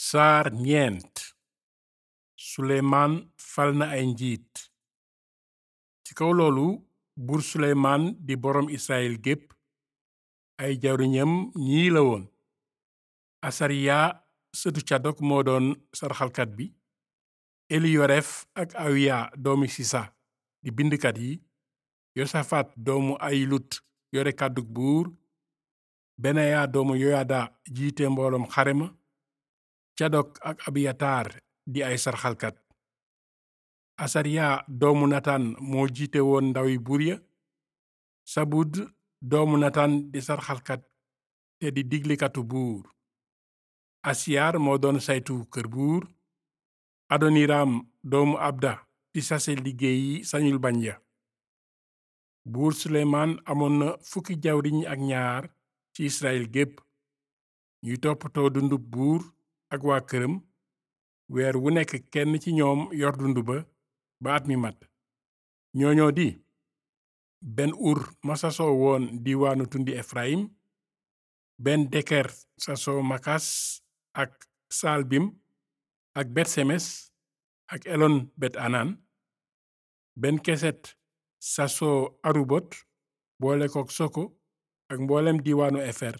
saar ñeent suleymaan fal na ay njiit ci kaw loolu buur suleymaan di boroom israel gépp ay jawriñam ñii la woon asariya sëtu cadok moo doon sarxalkat bi eliyoref ak awiya doomi sisa di bindkat yi yosafat doomu ayilut yore kàddug buur benaya doomu yoyada jiite mbooloom xare ma cadok ak abiyataar di ay sarxalkat asariya doomu natan moo jiite woon ndawi buur ya sabud doomu natan di sarxalkat te di diglikatu buur asiyar moo doon saytu kër buur adoniram doomu abda di sase liggéeyi sañul bañ ya buur suleymaan amoon na fukki jawriñ ak ñaar ci israel gépp ñuy toppatoo dundub buur ak waa këram weer wu nekk kenn ci ñoom yor dund ba ba at mi mat ñooñoo di ben ur ma sasoo woon diiwaanu tundi efrayim ben deker sasoo makas ak saalbim ak betsemes ak elon bet anan ben keset sasoo arubot boole kook soko ak mboolem diiwaanu efer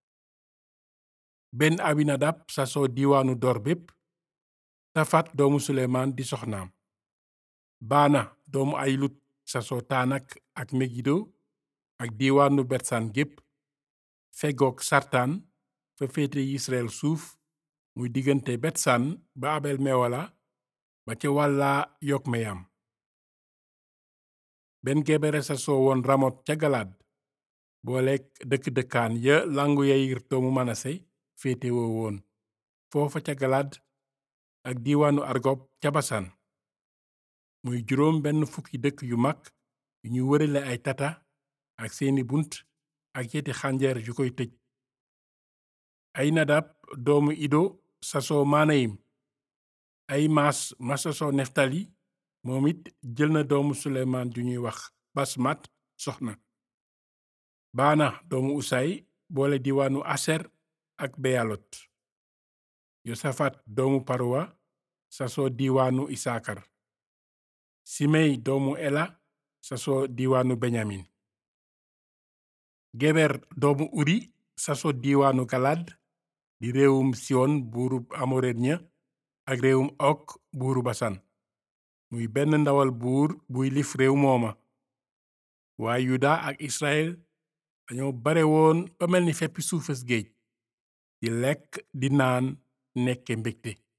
benn abinadab sasoo diiwaanu dor bépp safat doomu suleymaan di soxnaam baana doomu ayilut sasoo taanak ak megido ak diiwaanu betsan gépp fegook sartaan fa féete israel suuf muy diggante betsan ba abel mewala ba ca wàllaa yokmeyam benn gebere sasoo woon ramot ca galaad booleek dëkk-dëkkaan ya langu yayir doomu manase féete woo woon foofa ca galaad ak diiwaanu argob ca basan muy juróom benn fukki dëkk yu mag yu ñu wërale ay tata ak seeni bunt ak yeti xànjeer yu koy tëj ay nadab doomu ido sasoo maanayim ay maas ma sasoo neftali moom it jël na doomu suleymaan ju ñuy wax basmat soxna baana doomu usay boole diiwaanu aser ak beyalot yosafat doomu paruwa sasoo diiwaanu isaakar simey doomu ela sasoo diiwaanu benyamin geber doomu uri sasoo diiwaanu galad di réewum siwon buurub amored ña ak réewum ok buuru basan muy benn ndawal buur buy lif réew mooma waaye yuda ak israel dañoo bare woon ba mel ni feppi suufas géej di lekk di naan nekke mbégte